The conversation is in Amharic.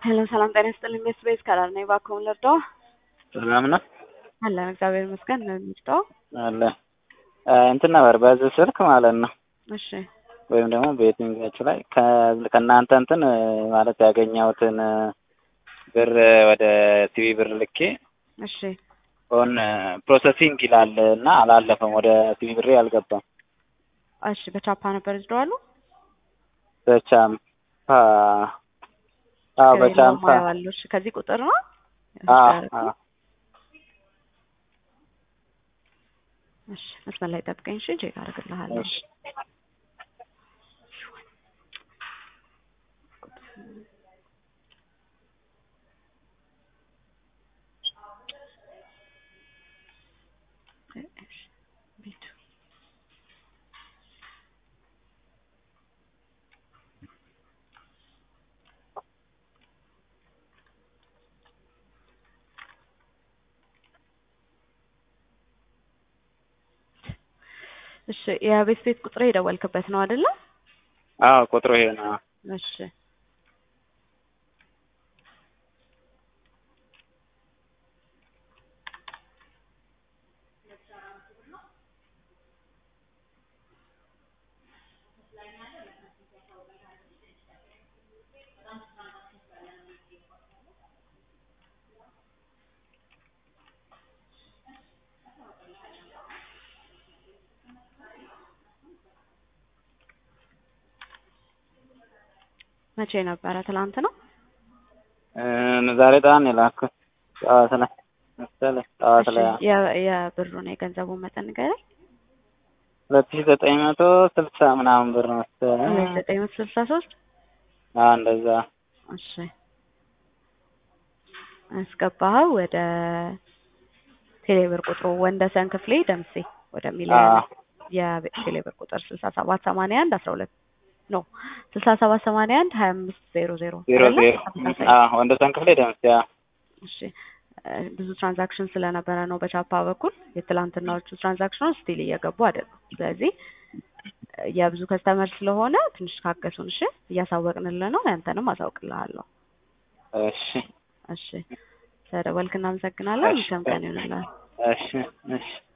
ሄሎ ሰላም ጤና ይስጥልኝ። ቤት ቤት ከላል ነኝ። እባክዎን ልርዳዎ? ሰላም ነው አለን እግዚአብሔር ይመስገን። ነው የሚርዳው? አለ እንትን ነበር በዚህ ስልክ ማለት ነው እሺ ወይም ደግሞ በየትኛችሁ ላይ ከ- ከእናንተ እንትን ማለት ያገኘሁትን ብር ወደ ቲቪ ብር ልኬ እሺ ኦን ፕሮሰሲንግ ይላል እና አላለፈም። ወደ ቲቪ ብሬ አልገባም። እሺ በቻፓ ነበር ይዝደዋሉ? በቻምፓ አዎ በቻምፓ ያለው እሺ ከዚህ ቁጥር ነው አዎ ያስቀረው? አዎ እሺ መስመር ላይ ጠብቀኝ። እሺ ቼክ አደርግልሃለሁ። እሺ ቤቱ እሺ የቤት ቤት ቁጥር የደወልክበት ነው አይደለ? አዎ ቁጥሩ ይሄ ነው። እሺ መቼ ነበረ? ትላንት ነው። እ ዛሬ ጠዋት ነው የላኩት። ጠዋት ላይ መሰለኝ ጠዋት ላይ እሺ የ- የብሩን የገንዘቡን መጠን ንገረኝ። ሁለት ሺህ ዘጠኝ መቶ ስልሳ ምናምን ብር መሰለኝ። ሁለት ዘጠኝ መቶ ስልሳ ሶስት አዎ እንደዛ እሺ አስገባኸው ወደ ቴሌብር ቁጥሩ ወንደሰን ክፍሌ ደምሴ ወደሚለው አዎ የቴሌብር ቁጥር ስልሳ ሰባት ሰማንያ አንድ አስራ ሁለት ኖ ስልሳ ሰባት ሰማንያ አንድ ሀያ አምስት ዜሮ ዜሮ ዜሮ አይደለ? ዜሮ ተመሳሳይ። አዎ ወንደሰን ክፍሌ ደምስ ያ እሺ እ ብዙ ትራንዛክሽን ስለነበረ ነው በቻፓ በኩል የትላንትናዎቹ ትራንዛክሽኖች ስቲል እየገቡ አይደሉም። ስለዚህ እ የብዙ ከስተመር ስለሆነ ትንሽ ካገሱን። እሺ እያሳወቅንልህ ነው። ያንተንም አሳውቅልሃለሁ። እሺ እሺ ስለደወልክ እናመሰግናለን። እሺ መልካም ቀን ይሁንልህ። እሺ እሺ